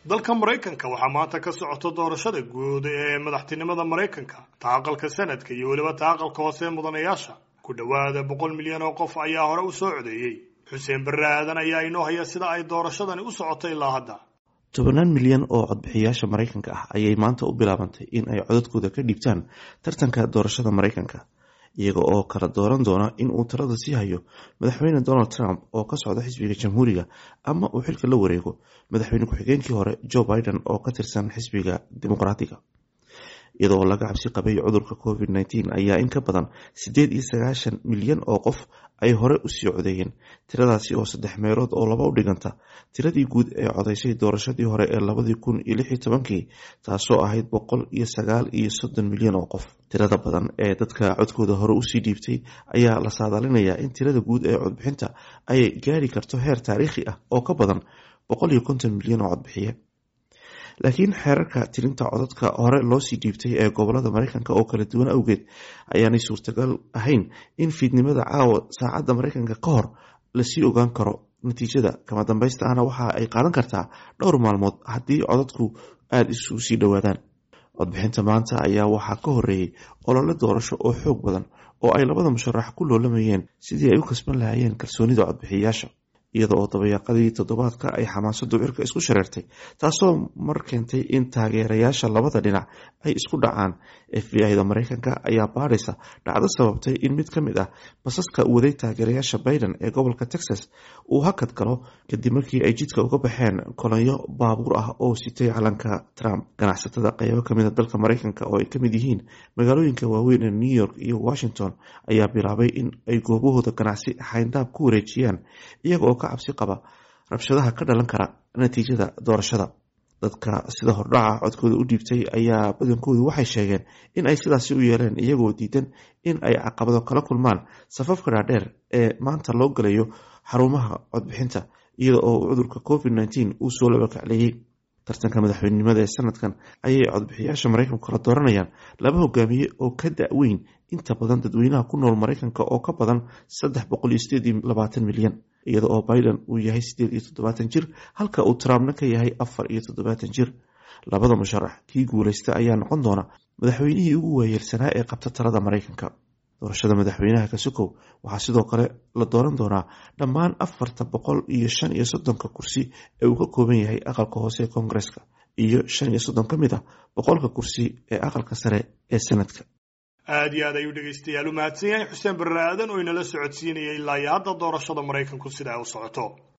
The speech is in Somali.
dalka maraykanka waxaa maanta ka socota doorashada guud ee madaxtinimada maraykanka ta aqalka sanadka iyo weliba ta aqalka hoose ee mudanayaasha ku dhowaada boqol milyan oo qof ayaa hore u soo codeeyey xuseen barre aadan ayaa inoo haya sida ay doorashadani u socotay ilaa hadda tobanaan milyan oo codbixiyaasha maraykanka ah ayay maanta u bilaabantay in ay codadkooda ka dhiibtaan tartanka doorashada maraykanka iyaga oo kala dooran doona in uu talada sii hayo madaxweyne donald trump oo ka socda xisbiga jamhuuriga ama uu xilka la wareego madaxweyne ku-xigeenkii hore joe biden oo ka tirsan xisbiga dimuqraatiga iyadoo laga cabsi qabay cudurka covid nteen ayaa in ka badan siddeed iyo sagaashan milyan oo qof ay hore usii codeeyeen tiradaasi oo saddex meelood oo laba u dhiganta tiradii guud ee codaysay doorashadii hore ee labadii kun iyo lix iyo tobankii taasoo ahayd boqol iyo sagaal iyo soddon milyan oo qof tirada badan ee dadka codkooda hore usii dhiibtay ayaa la saadaalinayaa in tirada guud ee codbixinta ay gaari karto heer taariikhi ah oo ka badan boqol iyo konton milyan oo codbixiye laakiin xeerarka tirinta codadka hore loosii dhiibtay ee gobolada maraykanka oo kala duwan awgeed ayaanay suurtagal ahayn in fiidnimada caawa saacadda maraykanka ka hor lasii ogaan karo natiijada kama dambaysta ahna waxa ay qaadan kartaa dhowr maalmood haddii codadku aada isu sii dhowaadaan codbixinta maanta ayaa waxaa ka horeeyey olole doorasho oo xoog badan oo ay labada musharax ku loolamayeen sidii ay u kasban lahaayeen kalsoonida codbixiyayaasha iyada oo dabayaaqadii toddobaadka ay xamaasadu cirka isku shareertay taasoo mar keentay in taageerayaasha labada dhinac ay isku dhacaan f b i da maraykanka ayaa baadhaysa dhacdo sababtay in mid ka mid ah basaska waday taageerayaasha biden ee gobolka texas uu hakad galo kadib markii ay jidka uga baxeen kolonyo baabuur ah oo sitay calanka trump ganacsatada qaybo kamid a dalka maraykanka oo ay kamid yihiin magaalooyinka waaweyn ee new york iyo washington ayaa bilaabay in ay goobahooda ganacsi xayndaab ku wareejiyaan iyaga oo ka cabsi qaba rabshadaha ka dhalan kara natiijada doorashada dadka sida hordhaca codkooda u dhiibtay ayaa badankoodu waxay sheegeen in ay sidaasi u yeeleen iyagoo diidan in ay caqabado kala kulmaan safafka dhaadheer ee maanta loo galayo xarumaha codbixinta iyada oo cudurka covid nteen uu soo labakacleeyey tartanka madaxweynenimada ee sanadkan ayay codbixiyaasha maraykanku kala dooranayaan laba hogaamiye oo ka da-weyn inta badan dadweynaha ku nool maraykanka oo ka badan saddex boqol iyo sideed iyo labaatan milyan iyada oo biden uu yahay sideed iyo toddobaatan jir halka uu trumpna ka yahay afar iyo toddobaatan jir labada musharax kii guuleysta ayaa noqon doona madaxweynihii ugu waayeelsanaa ee qabta talada maraykanka doorashada madaxweynaha kasukow waxaa sidoo kale la dooran doonaa dhammaan afarta boqol iyo shan iyo soddonka kursi ee uu ka kooban yahay aqalka hoose ee koongareska iyo shan iyo soddon ka mid ah boqolka kursi ee aqalka sare ee sanadka aad iyo aad ayuu dhegaystayaal u mahadsan yahay xuseen barre aadan oo inala socodsiinaya ilaa iyo hadda doorashada maraykanku sida ay u socoto